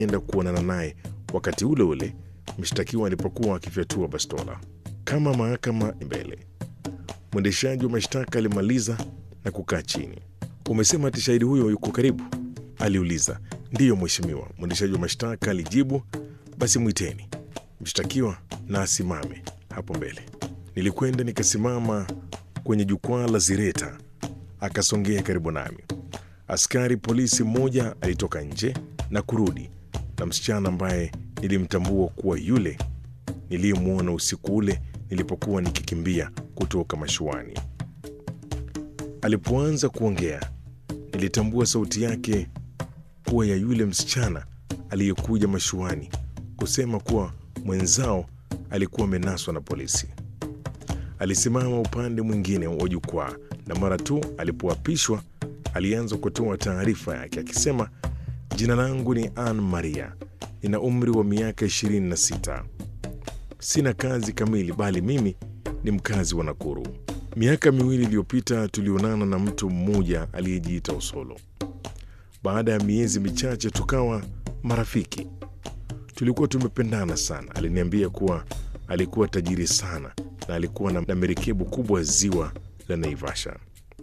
enda kuonana naye wakati ule ule mshtakiwa alipokuwa akifyatua bastola. Kama mahakama mbele, mwendeshaji wa mashtaka alimaliza na kukaa chini. Umesema ati shahidi huyo yuko karibu? aliuliza. Ndiyo mheshimiwa, mwendeshaji wa mashtaka alijibu. Basi mwiteni mshtakiwa na asimame hapo mbele. Nilikwenda nikasimama kwenye jukwaa la zireta, akasongea karibu nami. Askari polisi mmoja alitoka nje na kurudi na msichana ambaye nilimtambua kuwa yule niliyemwona usiku ule nilipokuwa nikikimbia kutoka mashuani. Alipoanza kuongea, nilitambua sauti yake kuwa ya yule msichana aliyekuja mashuani kusema kuwa mwenzao alikuwa amenaswa na polisi. Alisimama upande mwingine wa jukwaa na mara tu alipoapishwa alianza kutoa taarifa yake akisema, jina langu ni Ann Maria, nina umri wa miaka 26, sina kazi kamili, bali mimi ni mkazi wa Nakuru. Miaka miwili iliyopita tulionana na mtu mmoja aliyejiita Osolo. Baada ya miezi michache tukawa marafiki. Tulikuwa tumependana sana. Aliniambia kuwa alikuwa tajiri sana na alikuwa na merikebu kubwa ziwa la Naivasha.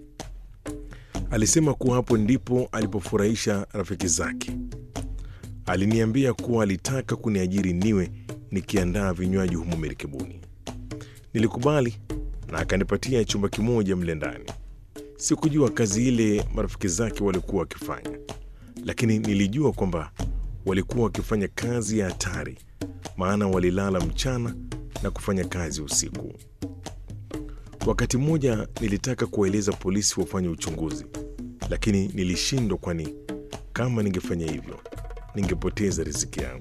Alisema kuwa hapo ndipo alipofurahisha rafiki zake. Aliniambia kuwa alitaka kuniajiri niwe nikiandaa vinywaji humo merikebuni. Nilikubali na akanipatia chumba kimoja mle ndani. Sikujua kazi ile marafiki zake walikuwa wakifanya, lakini nilijua kwamba walikuwa wakifanya kazi ya hatari, maana walilala mchana na kufanya kazi usiku. Wakati mmoja nilitaka kuwaeleza polisi wafanye uchunguzi, lakini nilishindwa, kwani kama ningefanya hivyo ningepoteza riziki yangu.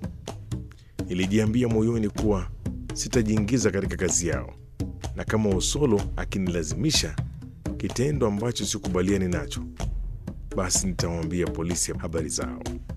Nilijiambia moyoni kuwa sitajiingiza katika kazi yao, na kama Osolo akinilazimisha kitendo ambacho sikubaliani nacho, basi nitawaambia polisi habari zao.